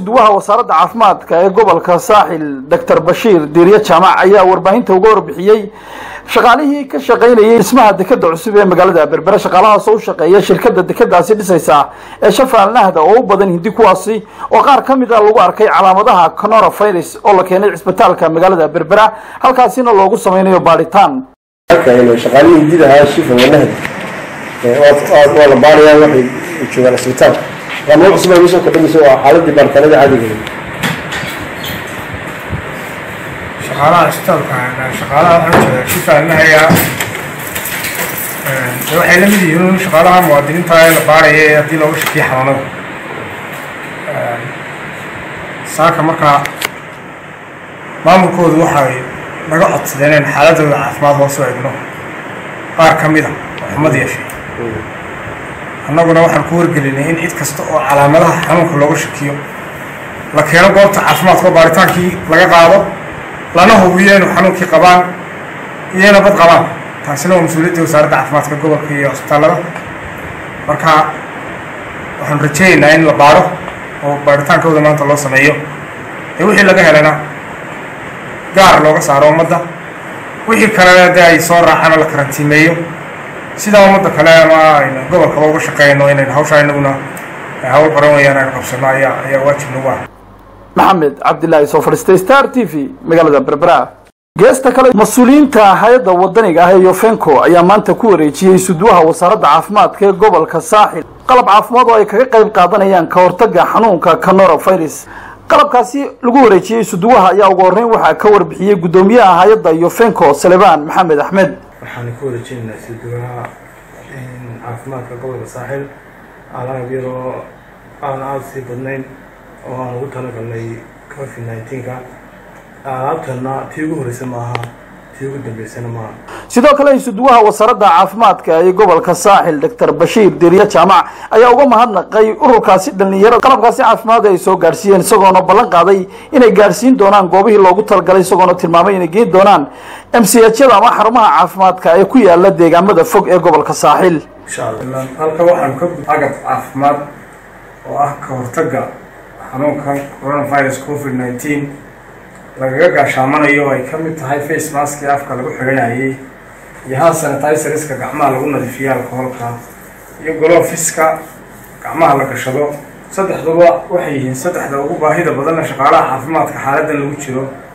isuduwaha wasaaradda caafimaadka ee gobolka saaxil doctor bashiir diirye jaamac ayaa warbaahinta uga warbixiyey shaqaalihii ka shaqaynayay dhismaha dekeda cusub ee magaalada berbere shaqaalahaasoo u shaqeeya shirkada dekadaasi dhisaysa ee shafal nahda oo u badan hindi kuwaasi oo qaar ka mid a lagu arkay calaamadaha coronavirus oo la keenay cisbitaalka magaalada berbera halkaasina loogu sameynayo baadhitaan shaqaalihii hindida ahaa shifa wanahda waa la baarayaa waxay joogaan cisbitaal qaamado cusub ay usoo kordhinayso waa xaaladii baaritaanada caadiga shaqaalaha isbitaalka shaqaalaha waxaan jeeda shifaalnahaya waxay la mid yihiin shaqaalaha muwaadiniinta ee la baaraya ee haddii looga shakiyo xanuunada saaka markaa maamulkoodu waxay naga codsadeen in xaaladooda caafimaad hoos u egno qaar ka mid a oo xumad yeeshay annaguna waxaan ku wargelinay in cid kasta oo calaamadaha xanuunka looga shakiyo la keeno goobta caafimaadka oo baaritaankii laga qaado lana hubiyo inuu xanuunkii qabaan iyo ina bad qabaan taasina waa mas-uuliyadda wasaaradda caafimaadka gobolka iyo cisbitaallada marka waxaan rajeynaynaa in la baaro oo baaritaankooda maanta loo sameeyo ee wixii laga helana gaar looga saaro ummadda wixii kalena dee ay soo raacaan oo la karantiimeeyo sidaa ummadda kale ama aynu gobolkaba uga shaqeyno inaynu hawshaa inaguna hawl baran weyaan aynu qabsano ayaa ayaa waajib nagu ah maxamed cabdilaahi soo fadhiistay star t v magaalada berbera geesta kale mas-uuliyiinta hay-adda wadaniga ah ee yofenco ayaa maanta ku wareejiyey suduwaha wasaaradda caafimaadka ee gobolka saaxil qalab caafimaad oo ay kaga qayb qaadanayaan ka hortagga xanuunka coronavirus qalabkaasi lagu wareejiyey suduwaha ayaa ugu horreyn waxaa ka warbixiyey guddoomiyaha hay-adda yofenco salebaan maxamed axmed waxaan ku wareejinaynaa suduwaha caafimaadka gobolka saaxil alaab yaroo aan aada sii badnayn oo aan ugu talagalnay covid nineteenka alaabtana tii ugu horeysa maaha tii ugu dambeysana maaha sidoo kale isuduwaha wasaaradda caafimaadka ee gobolka saaxil doctor bashiir diirye jaamac ayaa uga mahadnaqay ururkaasi dhalinyarada qalabkaasi caafimaad ay soo gaadhsiiyeen isagoona ballan qaaday inay gaadhsiin doonaan goobihii loogu talagalay isagoona tilmaamay inay geyn doonaan m c hyada ama xarumaha caafimaadka ee ku yaala deegaamada fog ee gobolka saaxil insha allah halka waxaanu ka agab caafimaad oo ah ka hortagga xanuunka coronavirus covid nineteen lagaga gaashaamanayo ay ka mid tahay face maskii afka lagu xiganayay iyo hand sanitizeriska gacmaha lagu nadiifiyo alkoholka iyo golofiska gacmaha la gashado saddexduba waxay yihiin saddexda ugu baahida badanna shaqaalaha caafimaadka xaaladan lagu jiro